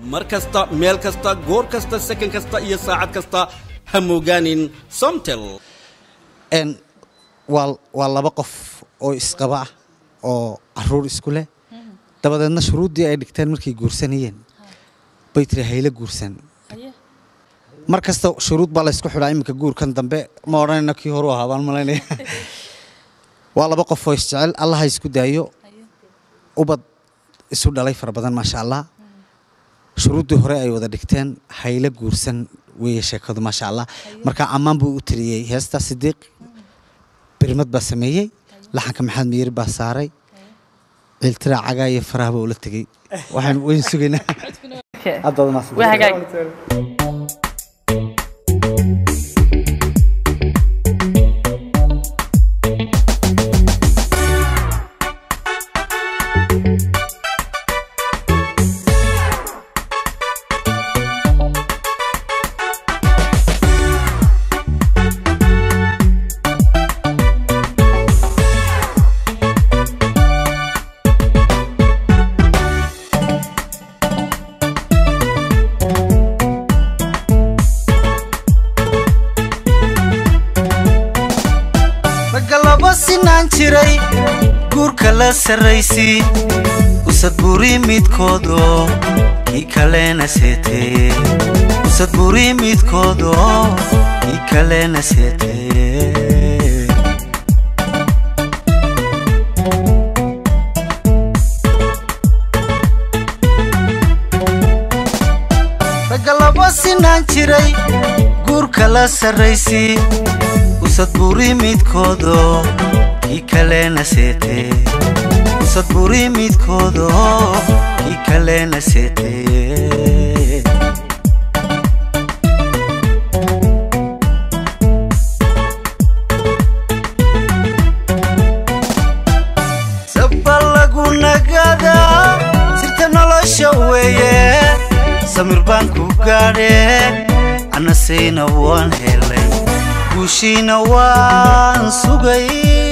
mar kasta meel kasta goor kasta sakan kasta iyo saacad kasta ha moogaanin somtel n waa waa laba qof oo isqaba ah oo caruur isku leh dabadeedna shuruuddii ay dhigteen markay guursanayeen bay tiri hayla guursan mar kasta shuruud baa laysku xidhaa iminka guurkan dambe ma odhanayna kii horu ahaa baan malaynaya waa laba qof oo isjecel allah ha isku daayo ubad isu dhalay fara badan maasha allah shuruuddii hore ay wada dhigteen hayla guursan weeye sheekadu maasha allah marka ammaan buu u tiriyey heesta sidiiq birmad baa sameeyey laxanka maxamed miyir baa saaray ciiltiraa cagaa iyo farahba ula tegey waxaan weyn sugaynaa Hadda wada mahadsan. waa hagaag ragga laba sinaan jiray guurka la sarraysi usad buri midkoodoo kii kalena seetee usad buri midkoodoo kii kalena seetee ragga laba sinaan jiray guurka la sarraysi usad buri midkoodoo kii kalena seetee usad buri midkoodoo kii kalena seetee saba lagu nagadaa sirta nolosha weeye samir baan ku gaadhee annasayna waan helay guushiina waan sugay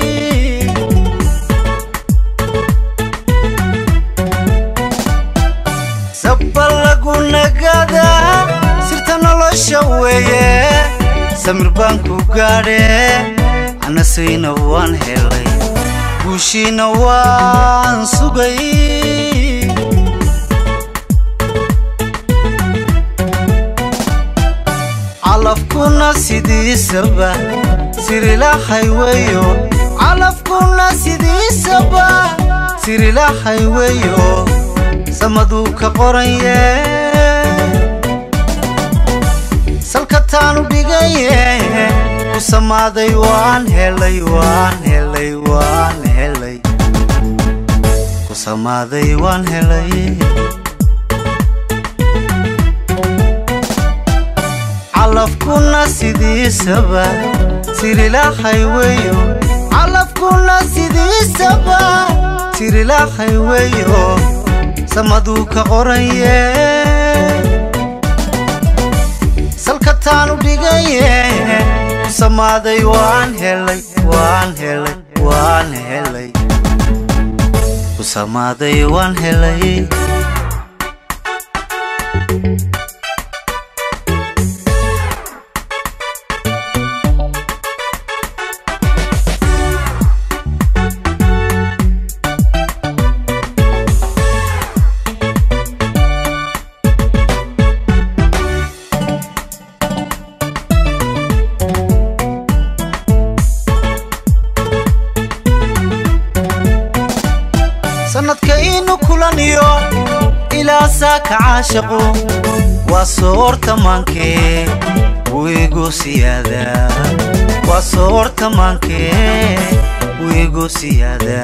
saba lagu nagadaa sirta nolosha weeye samir baan ku gaadhee annasayna waan helay guushiina waan sugay calafkuna sidiisaba sirilahay weyo calafkuna sidiisaba sirilahay weyo samaduu ka qoraye salka taanu dhigaye ku samaaday waan helay waan helay waan helay ku samaaday waan helay calafkuna sidiisaba sirilahay weyo calafkuna sidiisaba sirilahay weyo samaduu ka qoraye salka taanu dhigaye ku samaaday waan helay waan helay waan helay ku samaaday waan helay sanadka inu kulaniyo ilaa saaka caashaqu waa soortamaankee wiigu siyaada waa soortamaankee wiigu siyaada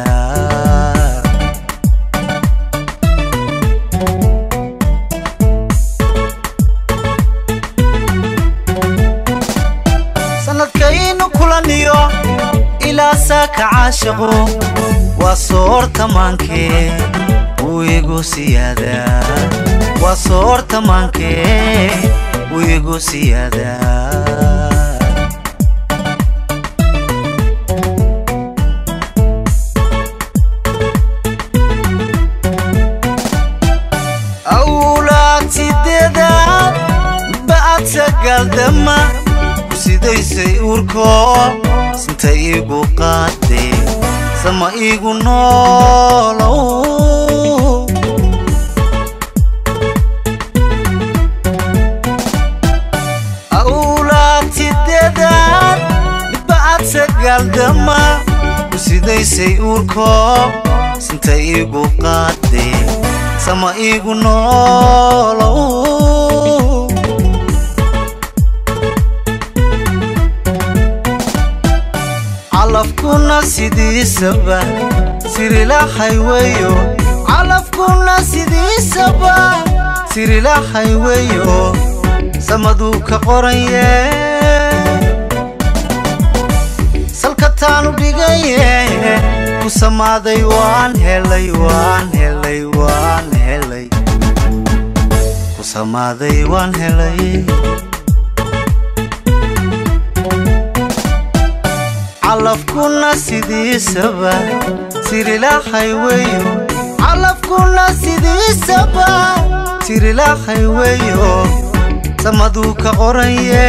sanadka inu kulaniyo ilaa saaka caashaqu waa soortamaankee wiigu siyaada waa soortamaankee wiigu siyaada awlaati sagaaldama ku sidaysay uurko sinta iigu qaade sama iigu noolow awlaagtideedaan midba aad sagaaldama ku sidaysay uurko sinta iigu qaade sama iigu noolow calafkuna sidiisaba sirilahay weyo calafkuna sidiisaba sirilahay weyo samaduu ka qoranye salka taanu dhigaye ku samaaday waan helay waan helay waan helay ku samaaday waan helay calafkuna sidiisaba sirilahay weyo calafkuna sidiisaba sirilahay weyo samaduu ka qoranye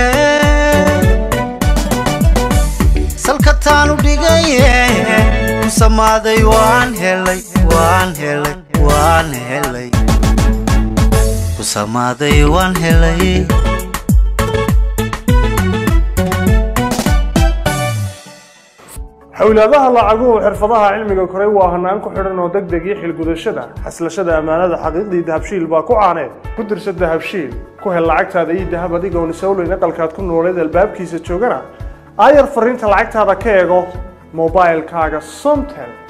salka taanu dhigaye ku samaaday waan helay waan helay waan helay ku samaaday waan helay xowlaadaha lacaguhu xirfadaha cilmiga koray waa hanaan ku xidhan oo deg deg iyo xilgudashada xaslashada ammaanada xaqiiqdii dahabshiil baa ku caaneed ku dirsa dahabshiil ku hel lacagtaada iyo dahab adigoon isowleyn aqalkaad ku nooleed albaabkiisa joogana aayar fariinta lacagtaada ka eego mobailkaaga somtel